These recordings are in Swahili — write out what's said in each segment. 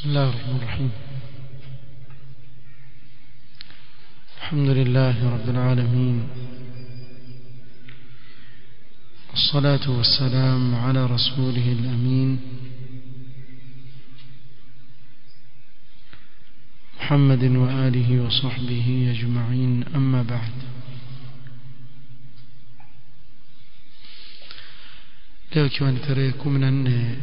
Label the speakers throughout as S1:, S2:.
S1: بسم الله الرحمن الرحيم الحمد لله رب العالمين والصلاة والسلام على رسوله الأمين محمد وآله وصحبه أجمعين أما بعد leo ikiwa ni tarehe kumi na nne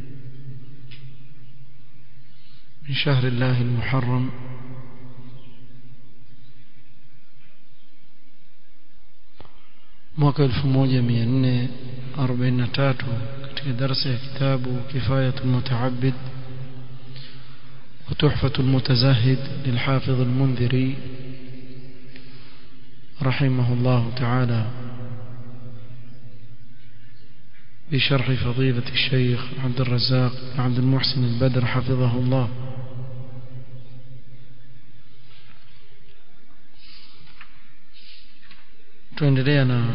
S1: من شهر الله المحرم mwaka 1443 katika darasa ya kitabu kifayatul mutaabbid وتحفة المتزاهد للحافظ المنذري رحمه الله تعالى بشرح فضيلة الشيخ عبد الرزاق عبد المحسن البدر حفظه الله تندرينا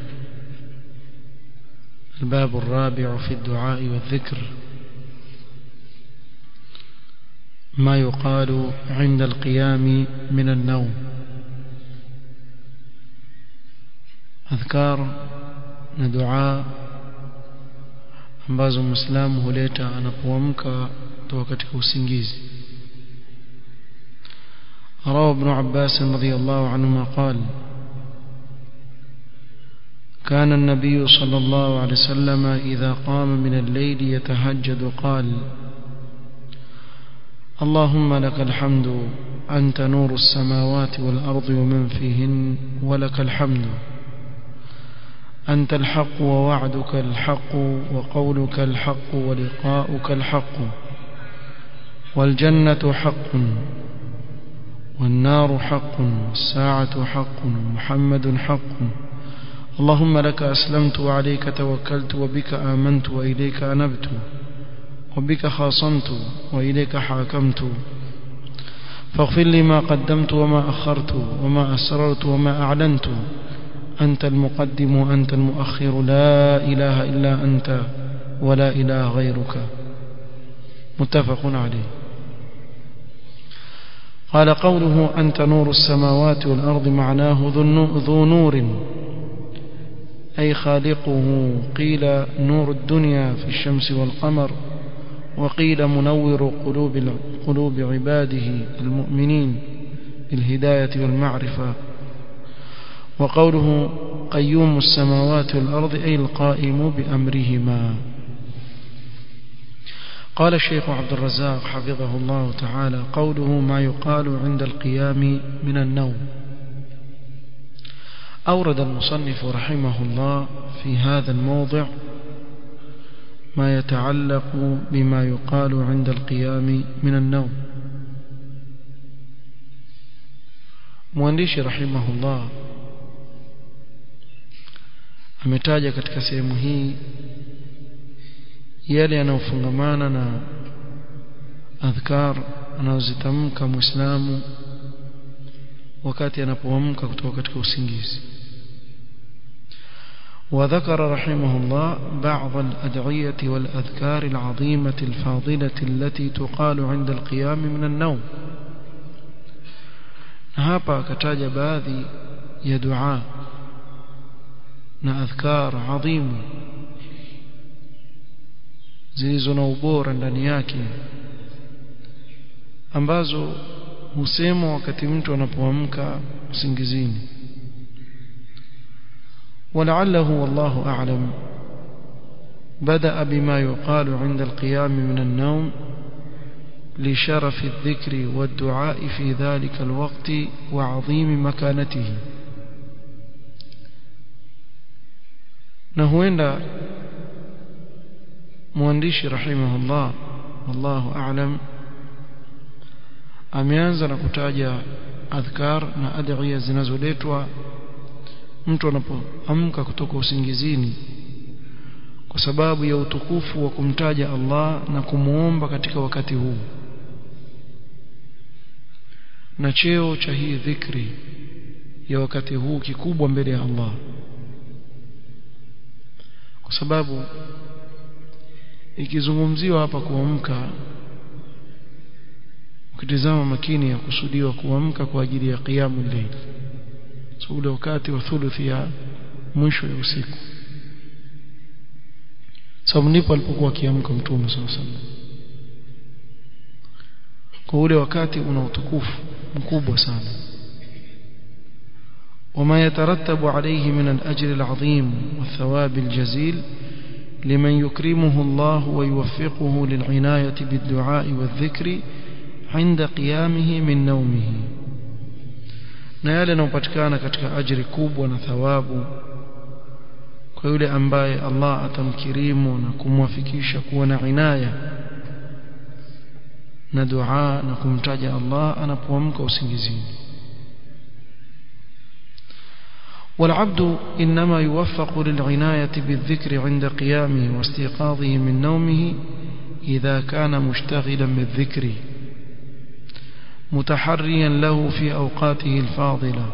S1: الباب الرابع في الدعاء والذكر ما يقال عند القيام من النوم أذكار ندعاء ambazo muislamu huleta anapoamka kutoka katika usingizi روى ابن عباس رضي الله عنهما قال كان النبي صلى الله عليه وسلم إذا قام من الليل يتهجد قال اللهم لك الحمد أنت نور السماوات والأرض ومن فيهن ولك الحمد أنت الحق ووعدك الحق وقولك الحق ولقاؤك الحق والجنة حق والنار حق والساعة حق ومحمد حق اللهم لك أسلمت وعليك توكلت وبك آمنت وإليك أنبت وبك خاصمت وإليك حاكمت فاغفر لي ما قدمت وما أخرت وما أسررت وما أعلنت أنت المقدم وأنت المؤخر لا إله إلا أنت ولا إله غيرك متفق عليه قال قوله أنت نور السماوات والأرض معناه ذو نور أي خالقه قيل نور الدنيا في الشمس والقمر وقيل منور قلوب قلوب عباده المؤمنين بالهداية والمعرفة وقوله قيوم السماوات والأرض أي القائم بأمرهما قال الشيخ عبد الرزاق حفظه الله تعالى قوله ما يقال عند القيام من النوم أورد المصنف رحمه الله في هذا الموضع ما يتعلق بما يقال عند القيام من النوم موانديش رحمه الله ametaja katika sehemu hii yale yanayofungamana na adhkar anazozitamka muislamu wakati anapoamka kutoka katika usingizi وذكر رحمه الله بعض الأدعية والأذكار العظيمة الفاضلة التي تقال عند القيام من النوم هابا كتاج باذي يدعاء na adhkar adhimu zilizo na ubora ndani yake ambazo husemwa wakati mtu anapoamka usingizini ولعله والله أعلم بدأ بما يقال عند القيام من النوم لشرف الذكر والدعاء في ذلك الوقت وعظيم مكانته na huenda mwandishi rahimahullah wallahu a'lam ameanza na kutaja adhkar na adhiya zinazoletwa mtu anapoamka kutoka usingizini kwa sababu ya utukufu wa kumtaja Allah na kumuomba katika wakati huu na cheo cha hii dhikri ya wakati huu kikubwa mbele ya Allah kwa sababu ikizungumziwa hapa kuamka ukitizama makini ya kusudiwa kuamka kwa ajili ya qiyamu layl so ule wakati wa thuluthi ya mwisho ya usiku sababu ndipo alipokuwa akiamka mtume sallallahu alaihi wasallam kwa ule wakati una utukufu mkubwa sana وما يترتب عليه من الأجر العظيم والثواب الجزيل لمن يكرمه الله ويوفقه للعناية بالدعاء والذكر عند قيامه من نومه na yale yanayopatikana katika ajiri kubwa na thawabu kwa yule ambaye Allah atamkirimu na kumwafikisha kuwa na inaya na dua na kumtaja Allah anapoamka usingizini والعبد إنما يوفق للعناية بالذكر عند قيامه واستيقاظه من نومه إذا كان مشتغلا بالذكر متحريا له في أوقاته الفاضلة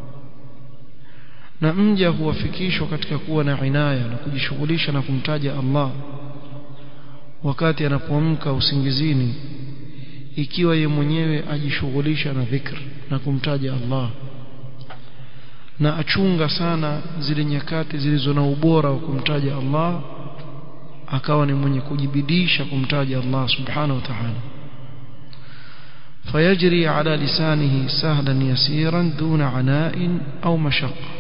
S1: na mja huwafikishwa katika kuwa na inaya na kujishughulisha na kumtaja Allah wakati anapoamka usingizini ikiwa ye mwenyewe ajishughulisha na dhikr na kumtaja Allah na achunga sana zile nyakati zilizo na ubora wa kumtaja Allah akawa ni mwenye kujibidisha kumtaja Allah subhanahu wa ta'ala فيجري على لسانه سهلا يسيرا دون عناء أو مشقة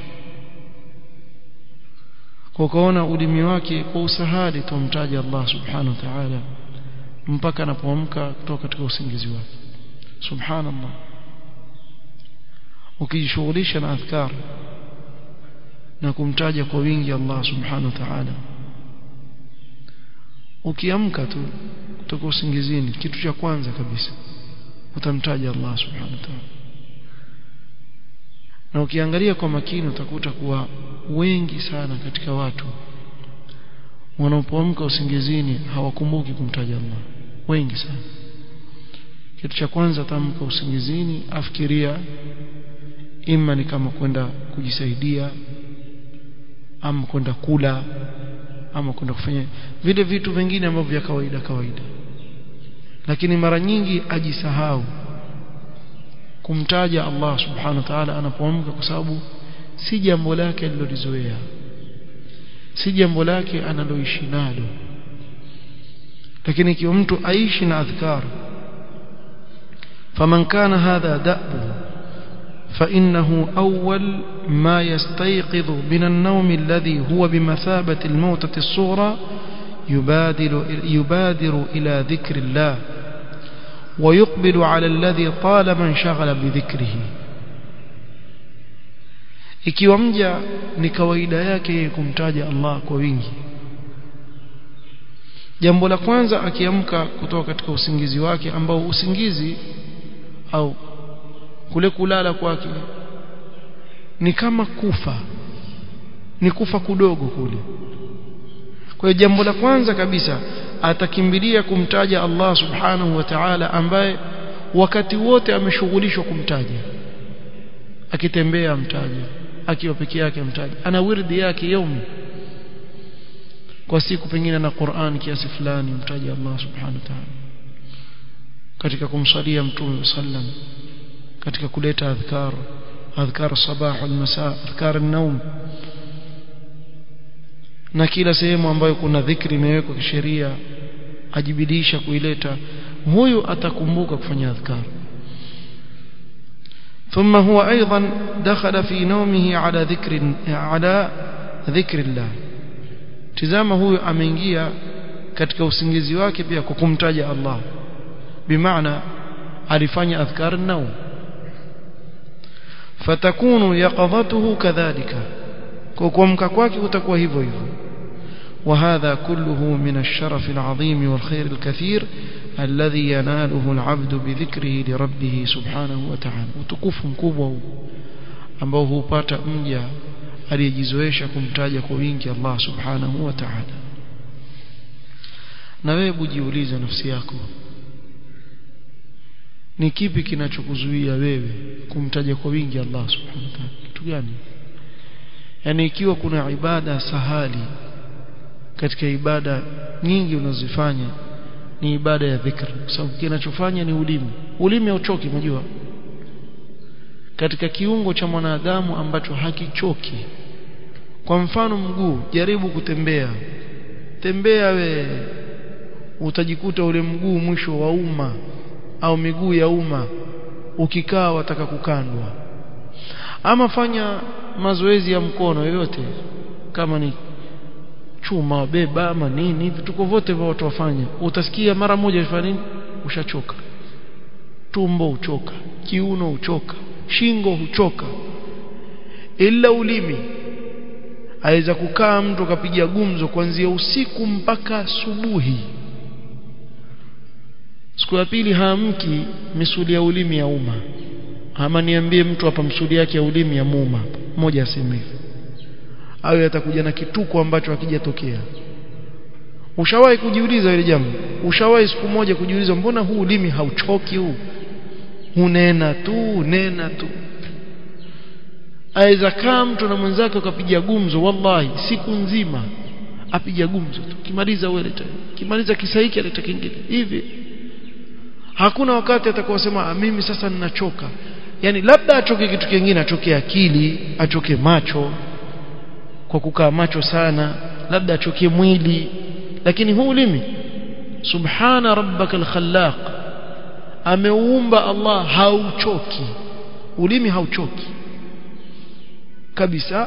S1: وكون ulimi wake kwa usahali tumtaja Allah subhanahu wa ta'ala mpaka anapoamka kutoka katika usingizi wake subhanallah ukijishughulisha na adhkar na kumtaja kwa wingi Allah subhanahu wa ta'ala ukiamka tu kutoka usingizini kitu cha kwanza kabisa utamtaja Allah subhanahu wa ta'ala na ukiangalia kwa makini utakuta kuwa wengi sana katika watu wanapoamka usingizini hawakumbuki kumtaja Allah wengi sana kitu cha kwanza tamka usingizini afikiria ima ni kama kwenda kujisaidia ama kwenda kula ama kwenda kufanya vile vitu vingine ambavyo vya kawaida kawaida lakini mara nyingi ajisahau kumtaja Allah subhanahu wa ta'ala anapoamka kwa sababu si jambo lake alilolizoea si jambo lake analoishi nalo lakini ikiwa mtu aishi na adhkar faman kana hadha da'buhu فإنه أول ما يستيقظ من النوم الذي هو بمثابة الموتة الصغرى يبادر, يبادر إلى ذكر الله ويقبل على الذي طالما انشغل بذكره ikiwa mja ni kawaida yake kumtaja Allah kwa wingi jambo la kwanza akiamka kutoka katika usingizi wake ambao usingizi au kule kulala kwake ni kama kufa ni kufa kudogo kule kwa hiyo jambo la kwanza kabisa atakimbilia kumtaja Allah subhanahu wa ta'ala ambaye wakati wote ameshughulishwa kumtaja akitembea amtaja akiwa peke yake amtaja ana wirdi yake yaumi kwa siku pengine na Qur'an kiasi fulani mtaja Allah subhanahu wa ta'ala katika kumsalia mtume sallam katika kuleta adhkar adhkar sabah wal masa adhkar an-nawm na kila sehemu ambayo kuna dhikri imewekwa kisheria ajibidisha kuileta huyu atakumbuka kufanya adhkar ثم هو أيضا دخل في نومه على ذكر على ذكر الله tizama huyu ameingia katika usingizi wake pia kwa kumtaja Allah bimaana alifanya adhkar an-nawm fatakunu yaqadhatuhu kadhalika kwa kuamka kwake kutakuwa hivyo hivyo وهذا كله من الشرف العظيم والخير الكثير الذي يناله العبد بذكره لربه سبحانه وتعالى وتكف مكubwa ambao hupata mja aliyejizoesha kumtaja kwa wingi Allah subhanahu wa ta'ala na wewe bujiulize nafsi yako ni kipi kinachokuzuia wewe kumtaja kwa wingi Allah subhanahu wa ta'ala kitu gani yani ikiwa kuna ibada sahali katika ibada nyingi unazifanya ni ibada ya dhikr kwa sababu kinachofanya ni ulimi ulimi hauchoki unajua katika kiungo cha mwanadamu ambacho hakichoki kwa mfano mguu jaribu kutembea tembea we utajikuta ule mguu mwisho wa umma au miguu ya umma ukikaa wataka kukandwa ama fanya mazoezi ya mkono yoyote kama ni chuma beba ama nini vituko vyote vya watu wafanya utasikia mara moja ifanya nini ushachoka tumbo uchoka kiuno uchoka shingo huchoka ila ulimi aweza kukaa mtu akapiga gumzo kuanzia usiku mpaka asubuhi siku ya pili haamki misuli ya ulimi ya umma ama niambie mtu hapa msuli yake ya ulimi ya muuma mmoja aseme hivi awe atakuja na kituko ambacho hakijatokea ushawahi kujiuliza ile jambo ushawahi siku moja kujiuliza mbona huu ulimi hauchoki huu unena tu nena tu aweza kaa mtu na mwenzake akapiga gumzo wallahi siku nzima apiga gumzo tu kimaliza wewe kimaliza kisa hiki aleta kingine hivi hakuna wakati atakuwa mimi sasa ninachoka yani labda achoke kitu kingine achoke akili achoke macho kwa kukaa macho sana labda achoke mwili lakini huu ulimi subhana rabbaka alkhallaq ameuumba Allah hauchoki ulimi hauchoki kabisa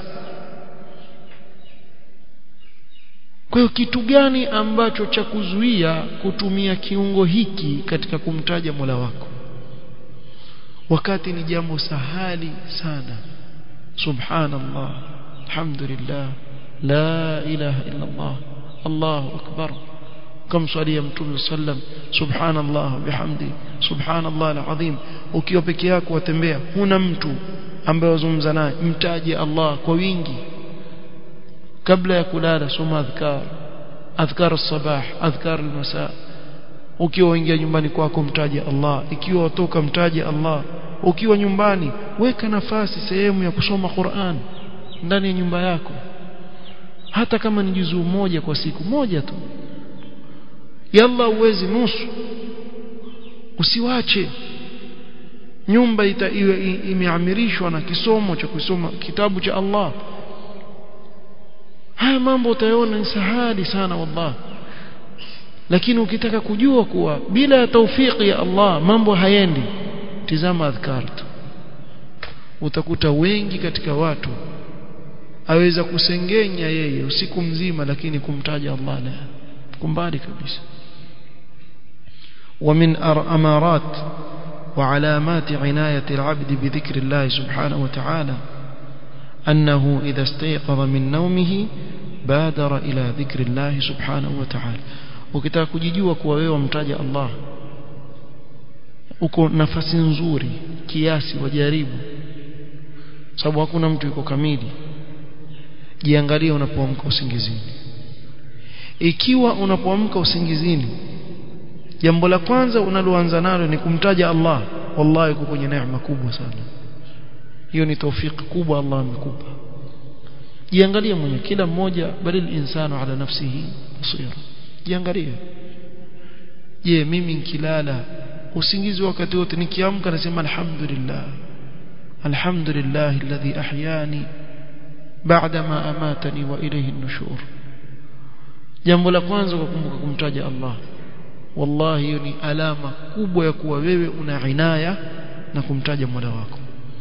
S1: kwa hiyo kitu gani ambacho cha kuzuia kutumia kiungo hiki katika kumtaja Mola wako wakati ni jambo sahali sana subhanallah alhamdulillah la ilaha illa Allah Allahu akbar كم صلي متوم sallam subhanallah bihamdi subhanallah alazim ukiwa peke yako watembea huna mtu ambaye wazungumza naye mtaje Allah kwa wingi kabla ya kulala soma adhkar adhkar as-sabah adhkar al-masa ukiwa ingia nyumbani kwako mtaje Allah ikiwa watoka mtaje Allah ukiwa nyumbani weka nafasi sehemu ya kusoma Qur'an ndani ya nyumba yako hata kama ni juzuu moja kwa siku moja tu yalla uwezi nusu usiwache nyumba ita iwe imeamirishwa na kisomo cha kusoma kitabu cha Allah haya mambo utayaona ni sahali sana wallah lakini ukitaka kujua kuwa bila ya taufiki ya Allah mambo hayendi tizama adhkar tu utakuta wengi katika watu aweza kusengenya yeye usiku mzima lakini kumtaja Allah la kumbali kabisa ومن أمارات وعلامات عناية العبد بذكر الله سبحانه وتعالى أنه إذا استيقظ من نومه بادر إلى ذكر الله سبحانه وتعالى ukitaka kujijua kuwa wewe wamtaja Allah uko nafasi nzuri kiasi wajaribu sababu hakuna mtu yuko kamili jiangalie unapoamka usingizini ikiwa unapoamka usingizini jambo la kwanza unaloanza nalo ni kumtaja Allah wallahi uko kwenye neema kubwa sana hiyo ni taufiki kubwa Allah amekupa jiangalie mwenye kila mmoja balil insanu ala nafsihi basira jiangalie je mimi nikilala usingizi wakati wote nikiamka nasema alhamdulillah alhamdulillah alladhi ahyani baada ma amatani wa ilayhi an-nushur jambo la kwanza kukumbuka kumtaja Allah wallahi hiyo ni alama kubwa ya kuwa wewe una inaya na kumtaja Mola wako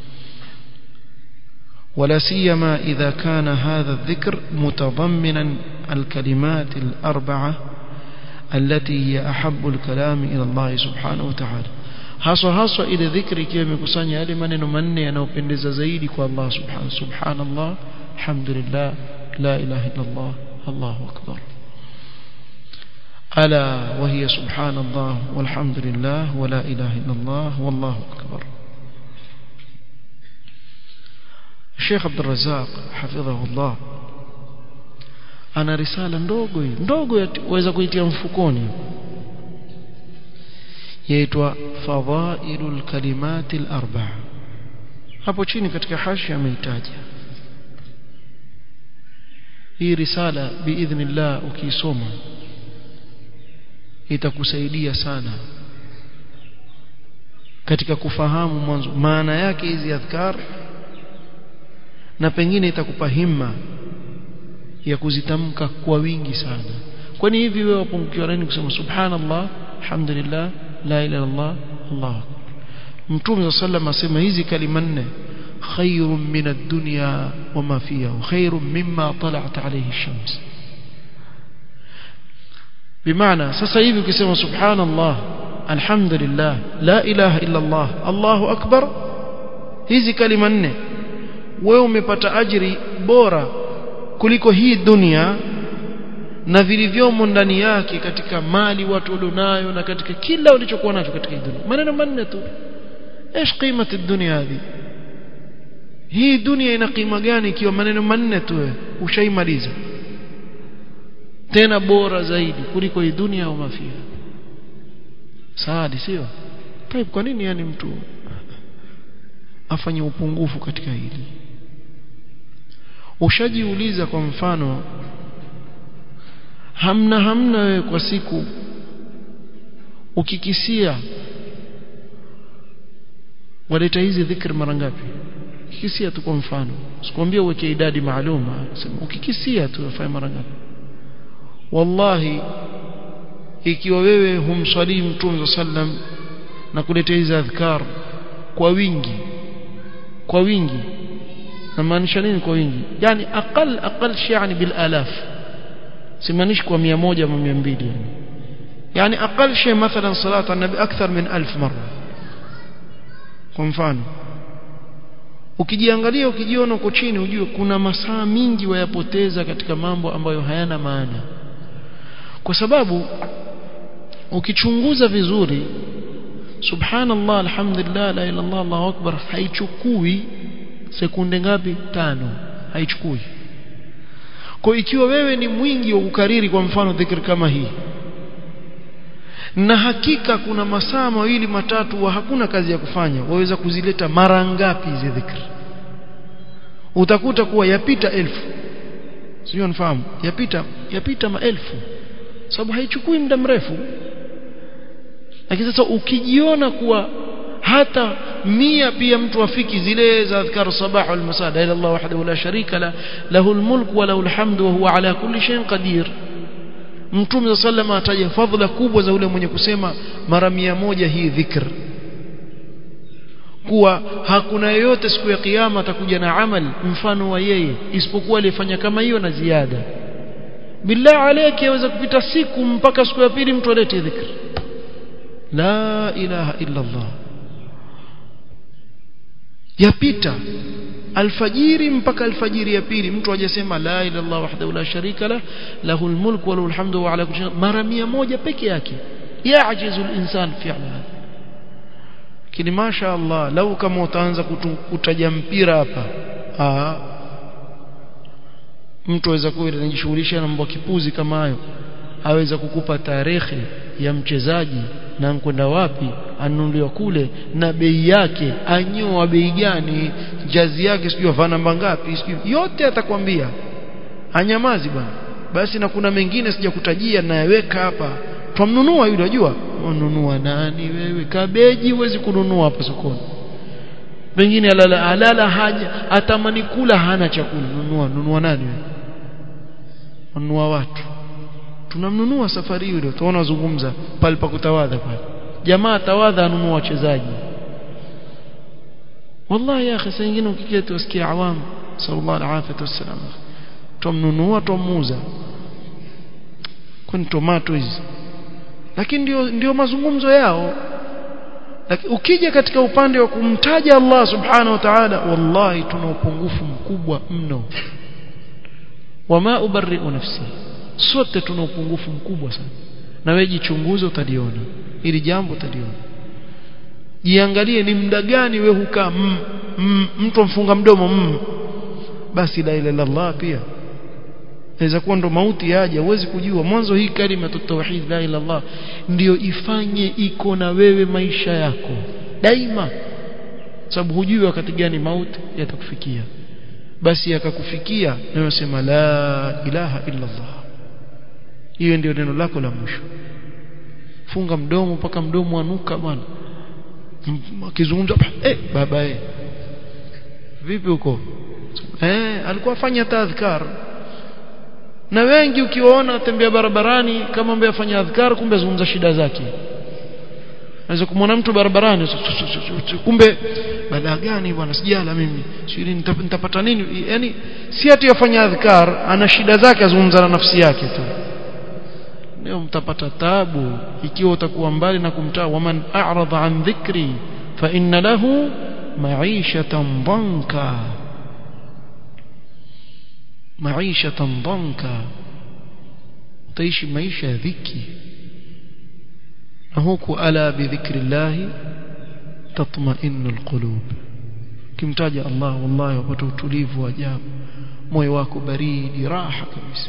S1: ولا سيما إذا كان هذا الذكر متضمنا الكلمات الأربعة التي هي أحب الكلام إلى الله سبحانه وتعالى haswa haswa ile dhikri ikiwa imekusanya yale maneno manne yanayopendeza zaidi kwa Allah subhanahu subhanallah alhamdulillah la ilaha illa Allah Allahu akbar ala wa hiya subhanallah walhamdulillah wa la ilaha illa Allah wallahu akbar Sheikh Abdul Razzaq hafidhahullah ana risala ndogo hii ndogo waweza kuitia mfukoni yaitwa fadhailul kalimatil arba'a hapo chini katika hashi ameitaja hii risala biidhnillah ukiisoma itakusaidia sana katika kufahamu mwanzo maana yake hizi adhkar na pengine itakupa himma ya kuzitamka kwa wingi sana kwani hivi wewe wapungukiwa nini kusema subhanallah alhamdulillah la ilaha illallah allah mtume sallam asema hizi kalima nne khairun min ad-dunya wama fiha khairun mimma tala'at alayhi ash-shams bimaana sasa hivi ukisema subhanallah alhamdulillah la ilaha illa allah allahu akbar hizi kalima nne wewe umepata ajiri bora kuliko hii dunia na vilivyomo ndani yake katika mali watu walionayo na katika kila ulichokuwa nacho katika hii dunia maneno manne tu ايش قيمه الدنيا هذه hii dunia ina kima gani ikiwa maneno manne tu ushaimaliza tena bora zaidi kuliko hii dunia au mafia saadi sio طيب kwa nini yani mtu afanye upungufu katika hili ushajiuliza kwa mfano hamna hamna wewe kwa siku ukikisia waleta hizi dhikr mara ngapi ukikisia tu kwa mfano sikwambia uweke idadi maalum sema ukikisia tu afanye mara ngapi wallahi ikiwa wewe humswalii mtume sallam na kuleta hizi adhkar kwa wingi kwa wingi namaanisha nini kwa wingi yani aqal aqal shay yani bil alaf simaanishi kwa 100 ama 200 yani yani aqal shay mathalan salatu an-nabi akthar min 1000 marra kwa mfano ukijiangalia ukijiona uko chini ujue kuna masaa mingi wayapoteza katika mambo ambayo hayana maana kwa sababu ukichunguza vizuri subhanallah alhamdulillah la ilaha illallah allahu akbar haichukui sekunde ngapi tano haichukui kwa ikiwa wewe ni mwingi wa kukariri kwa mfano dhikr kama hii na hakika kuna masaa mawili matatu wa hakuna kazi ya kufanya waweza kuzileta mara ngapi hizi dhikr utakuta kuwa yapita elfu sio nafahamu yapita yapita maelfu sababu haichukui muda mrefu lakini sasa ukijiona kuwa hata mia pia mtu afiki zile za adhkar sabah wal masa la ilaha illallah wahdahu la sharika la lahul mulk wa lahul hamdu wa huwa ala kulli shay'in qadir mtume sallallahu ataja fadhila kubwa za ule mwenye kusema mara mia moja hii dhikr kuwa hakuna yeyote siku ya kiyama atakuja na amal mfano wa yeye isipokuwa alifanya kama hiyo na ziada billah alayki yaweza kupita siku mpaka siku ya pili mtu alete dhikr la ilaha illa allah yapita alfajiri mpaka alfajiri ya pili mtu hajasema la ilaha illallah wahdahu la sharika la lahul mulku wa lahul hamdu wa ala kulli shay'in mara 100 peke yake yajizu al-insan fi'la kini masha Allah lau kama utaanza kutaja mpira hapa ah mtu aweza kuwa anajishughulisha na mambo kipuzi kama hayo aweza kukupa tarehe ya mchezaji na kwenda wapi anunuliwa kule na bei yake anyoa bei gani jazi yake sijui avaa namba ngapi sijui yote atakwambia anyamazi bwana basi na kuna mengine sijakutajia nayaweka hapa twamnunua yule unajua ununua nani wewe kabeji huwezi kununua hapa sokoni pengine alala alala haja atamani kula hana chakula nunua nunua nani wewe nunua watu tunamnunua safari hiyo ndio tunaona zungumza pale pa kutawadha pale jamaa tawadha anunua wachezaji wallahi ya akhi sengine ukiketi usikia awam sallallahu alaihi wasallam tumnunua tumuuza kwani tomato hizi lakini ndio ndio mazungumzo yao lakini ukija katika upande wa kumtaja Allah subhanahu wa ta'ala wallahi tuna upungufu mkubwa mno wama ubarri'u nafsi sote tuna upungufu mkubwa sana na wewe jichunguze utaliona ili jambo utaliona jiangalie ni muda gani wewe hukaa mm, mm, mtu mfunga mdomo mm. basi la ilaha illallah pia inaweza kuwa ndo mauti yaje huwezi kujua mwanzo hii kalima tauhid la ilaha illallah ndio ifanye iko na wewe maisha yako daima sababu hujui wakati gani mauti yatakufikia basi akakufikia na unasema la ilaha illallah hiyo ndio neno lako la mwisho funga mdomo mpaka mdomo anuka bwana akizungumza eh baba eh vipi huko eh alikuwa afanya tadhkar na wengi ukiwaona tembea barabarani kama mambo yafanya adhkar kumbe azungumza shida zake naweza kumwona mtu barabarani kumbe balaa gani bwana sijala mimi siri nitapata nini yani si ati yafanya adhkar ana shida zake azungumza na nafsi yake tu leo mtapata tabu ikiwa utakuwa mbali na kumtaa waman a'rada an dhikri fa inna lahu ma'ishatan dhanka ma'ishatan dhanka utaishi maisha ya dhiki na huku ala bidhikrillah tatma'innu alqulub kimtaja Allah wallahi wapata utulivu wa ajabu moyo wako baridi raha kabisa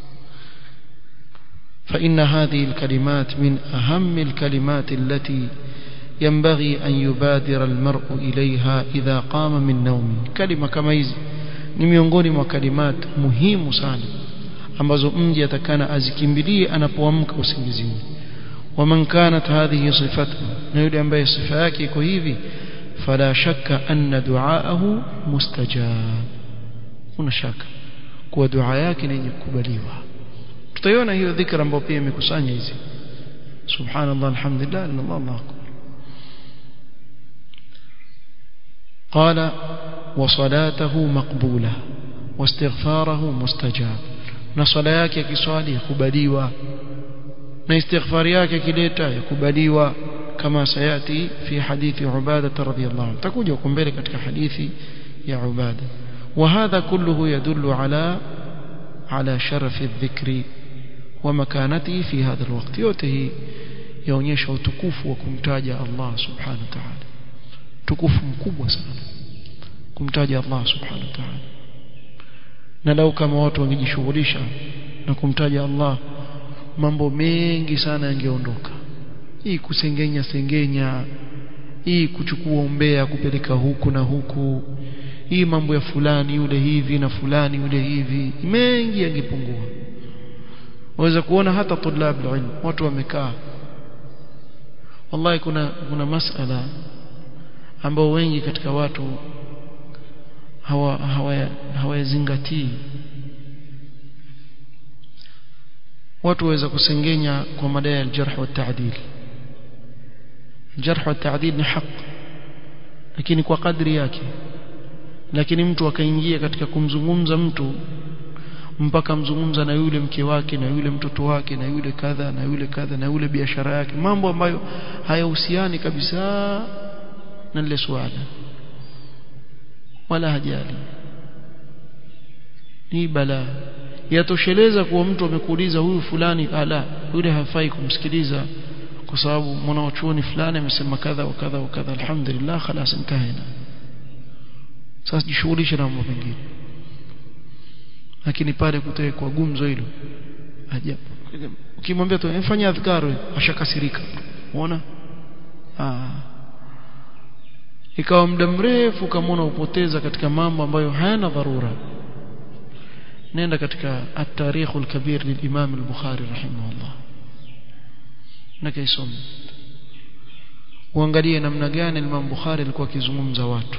S1: فإن هذه الكلمات من أهم الكلمات التي ينبغي أن يبادر المرء إليها إذا قام من نومه كلمة كما hizi ni miongoni mwa kalimat muhimu sana ambazo mji atakana azikimbilie anapoamka usingizini waman kanat hadhihi sifatuhu na yule ambaye sifa yake iko hivi fala shakka anna duaahu mustajab kuna shaka kuwa dua yake ni yenye kukubaliwa tutaiona hiyo dhikra ambayo pia imekusanya hizi subhanallah alhamdulillah allah allah akbar قال وصلاته مقبولة واستغفاره مستجاب na swala yake yakiswali yakubaliwa na istighfari yake akileta yakubaliwa kama sayati fi hadithi ubada radhiyallahu anhu takuja huko mbele katika hadithi ya ubada وهذا كله يدل على على شرف الذكر ومكانته في هذا الوقت yote hii yaonyesha utukufu wa kumtaja Allah subhanahu wa ta'ala tukufu mkubwa sana kumtaja Allah subhanahu wa ta'ala na lau kama watu wangejishughulisha na kumtaja Allah mambo mengi sana yangeondoka hii kusengenya sengenya hii kuchukua umbea kupeleka huku na huku hii mambo ya fulani yule hivi na fulani yule hivi mengi yangepungua waweza kuona hata tulab ilm watu wamekaa wallahi kuna kuna masala ambao wengi katika watu hawa hawayazingatii hawa watu waweza kusengenya kwa madai ya jarh wa ta'dil jarh wa ta'dil ni haki lakini kwa kadri yake lakini mtu akaingia katika kumzungumza mtu mpaka mzungumza na yule mke wake na yule mtoto wake na yule kadha na yule kadha na yule biashara yake mambo ambayo hayahusiani kabisa na lile swala wala hajali ni balaa yatosheleza kuwa mtu amekuuliza huyu fulani ala yule hafai kumsikiliza kwa sababu mwanachuoni fulani amesema kadha wa kadha wa kadha alhamdulillah خلاص انتهينا sasa jishughulishe na mambo mengine lakini pale kutawekwa gumzo hilo ajabu ukimwambia tu fanya adhkar ashakasirika unaona ah ikawa muda mrefu kama upoteza katika mambo ambayo hayana dharura nenda katika at-tarikh al-kabir lil-imam al-bukhari rahimahullah na kaisome uangalie namna gani Imam Bukhari alikuwa akizungumza watu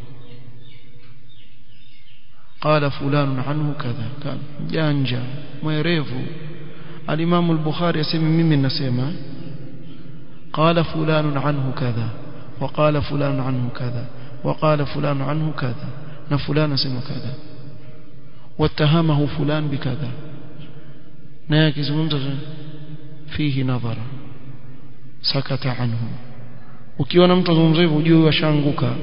S1: قال فلان عنه كذا قال جانجا mwerevu al-Imam al-Bukhari asema mimi nasema قال فلان عنه كذا وقال فلان عنه كذا وقال فلان عنه كذا na fulana sema kadha watahamahu fulan bikadha naye akizungumza fihi nadhara sakata anhu ukiona mtu azungumza hivyo ujue ashaanguka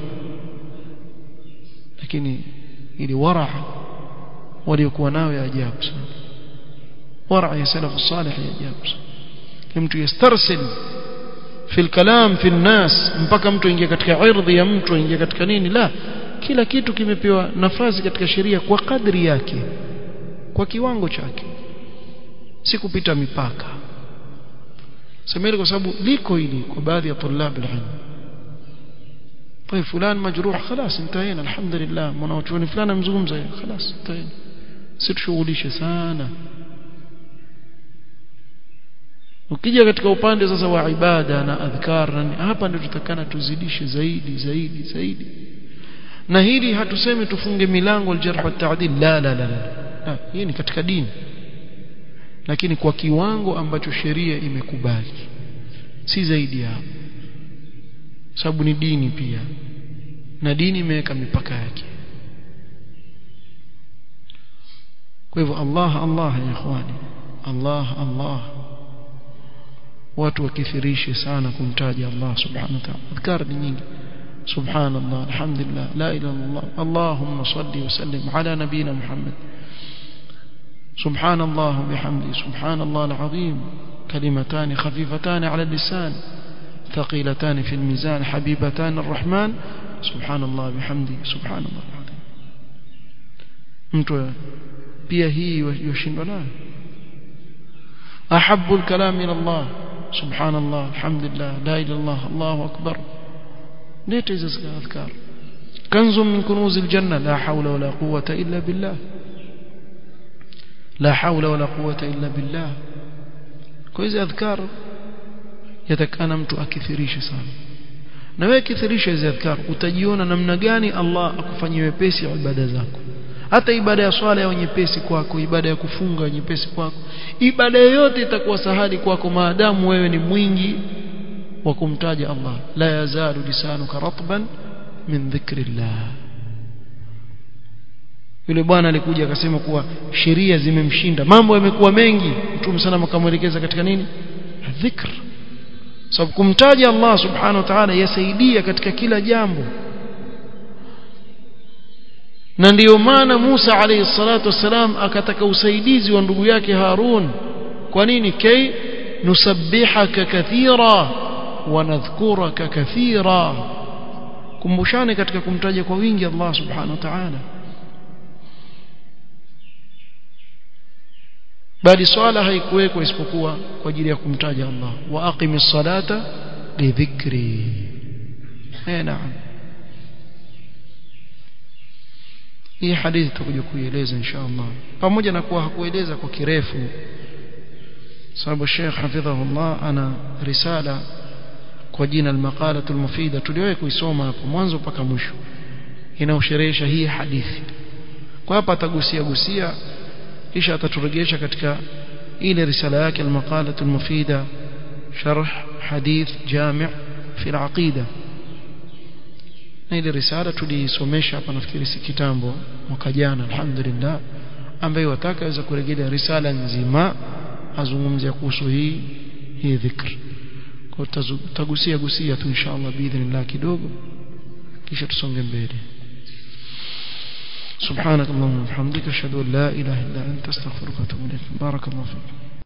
S1: lakini ili wara waliokuwa nayo ya ajabu sana wara ya salafu salih ya ajabu sana mtu yastarsil في الكلام في الناس mpaka mtu ingia katika irdhi ya mtu ingia katika nini la kila kitu kimepewa nafasi katika sheria kwa kadri yake kwa kiwango chake si kupita mipaka semeni kwa sababu liko hili kwa baadhi ya tulab alilm طيب فلان مجروح خلاص انتهينا الحمد لله mwanachuoni fulani amzungumza خلاص انتهينا situshughulishe sana ukija katika upande sasa wa ibada na adhkar na hapa ndio tutakana tuzidishe zaidi zaidi zaidi na hili hatusemi tufunge milango aljarh wa ta'dil la la la la hii ni katika dini lakini kwa kiwango ambacho sheria imekubali si zaidi ya sababu ni dini pia na dini imeweka mipaka yake kwa hivyo Allah Allah ya ikhwani Allah Allah watu wakithirishe sana kumtaja Allah subhanahu wa ta'ala adhkar ni nyingi سبحان الله الحمد لله لا إله إلا الله اللهم صل وسلم على نبينا محمد سبحان الله وبحمده سبحان الله العظيم كلمتان خفيفتان على اللسان ثقيلتان في الميزان حبيبتان الرحمن سبحان الله بحمده سبحان الله العظيم mtu pia hii yoshindwa nayo ahabbu alkalam ila Allah subhanallah alhamdulillah la ilaha illallah Allahu akbar leta hizo adhkar kanzu min kunuz aljanna la hawla wala quwwata illa billah la hawla wala quwwata illa billah kwa hizo adhkar yatakana mtu akithirishe sana na wewe kithirisha hizo adhkar utajiona namna gani Allah akufanyie wepesi ibada zako hata ibada ya swala ya nyepesi kwako ibada ya kufunga nyepesi kwako ibada yoyote itakuwa sahali kwako maadamu wewe ni mwingi wa kumtaja Allah la yazalu lisanuka ratban min dhikrillah yule bwana alikuja akasema kuwa sheria zimemshinda mambo yamekuwa mengi mtume sana akamwelekeza katika nini dhikr sababu kumtaja Allah subhanahu wa ta'ala yasaidia katika kila jambo na ndiyo maana Musa alayhi salatu wasalam akataka usaidizi wa ndugu yake Harun kwa nini kay nusabbihaka kathira wa nadhkuraka kathira kumbushane katika kumtaja kwa wingi Allah subhanahu wa ta'ala bali swala haikuwekwa isipokuwa kwa ajili ya kumtaja Allah wa aqimis salata lidhikri eh naam hii hadithi tutakuja kuieleza inshallah pamoja na kuwa hakueleza kwa kirefu sababu Sheikh hafidhahullah ana risala kwa jina al-maqalatu al-mufida tuliwahi kuisoma hapo mwanzo mpaka mwisho inaosherehesha hii hadithi kwa hapa atagusia gusia kisha ataturejesha katika ile risala yake al-maqalatu al-mufida sharh hadith jami' fi al-aqida na ile risala tuliisomesha hapa nafikiri si kitambo mwaka jana alhamdulillah ambaye wataka aweza kurejelea risala nzima azungumzia kuhusu hii hii dhikr kwa tutagusia gusia tu inshallah biidhnillah kidogo kisha tusonge mbele سبحانك اللهم وبحمدك اشهد ان لا اله الا انت استغفرك واتوب اليك بارك الله فيك